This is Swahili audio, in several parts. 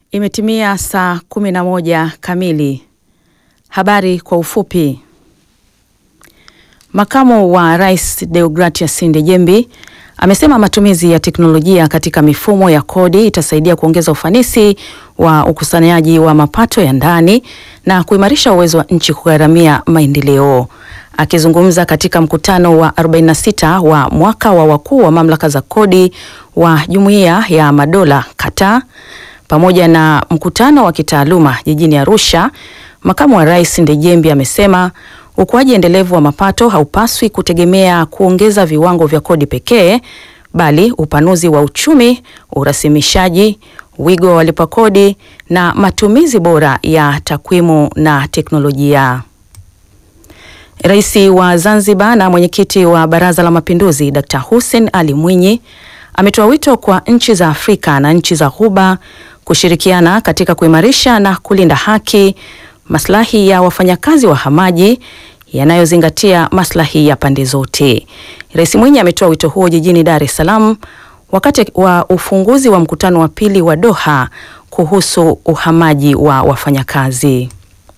Imetimia saa kumi na moja kamili. Habari kwa ufupi. Makamu wa Rais Deogratias Ndejembi amesema matumizi ya teknolojia katika mifumo ya kodi itasaidia kuongeza ufanisi wa ukusanyaji wa mapato ya ndani na kuimarisha uwezo wa nchi kugharamia maendeleo. Akizungumza katika mkutano wa 46 wa mwaka wa wakuu wa mamlaka za kodi wa Jumuiya ya Madola Qatar pamoja na mkutano wa kitaaluma jijini Arusha, makamu wa rais Ndejembi amesema ukuaji endelevu wa mapato haupaswi kutegemea kuongeza viwango vya kodi pekee, bali upanuzi wa uchumi, urasimishaji, wigo wa walipa kodi na matumizi bora ya takwimu na teknolojia. Rais wa Zanzibar na mwenyekiti wa Baraza la Mapinduzi Dkt. Hussein Ali Mwinyi ametoa wito kwa nchi za Afrika na nchi za Ghuba kushirikiana katika kuimarisha na kulinda haki, maslahi ya wafanyakazi wahamaji yanayozingatia maslahi ya pande zote. Rais Mwinyi ametoa wito huo jijini Dar es Salaam wakati wa ufunguzi wa mkutano wa pili wa Doha kuhusu uhamaji wa wafanyakazi.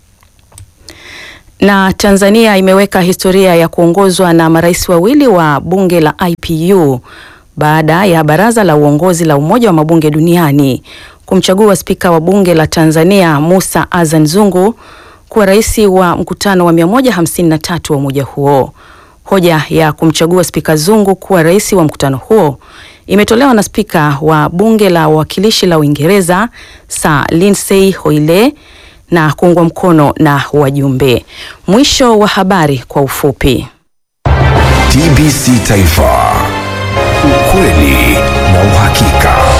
Na Tanzania imeweka historia ya kuongozwa na marais wawili wa bunge la IPU baada ya baraza la uongozi la Umoja wa Mabunge Duniani kumchagua spika wa bunge la Tanzania Musa Azan Zungu kuwa rais wa mkutano wa 153 wa umoja huo. Hoja ya kumchagua spika Zungu kuwa rais wa mkutano huo imetolewa na spika wa bunge la wawakilishi la Uingereza Sir Lindsay Hoyle na kuungwa mkono na wajumbe. Mwisho wa habari kwa ufupi. TBC Taifa, ukweli na uhakika.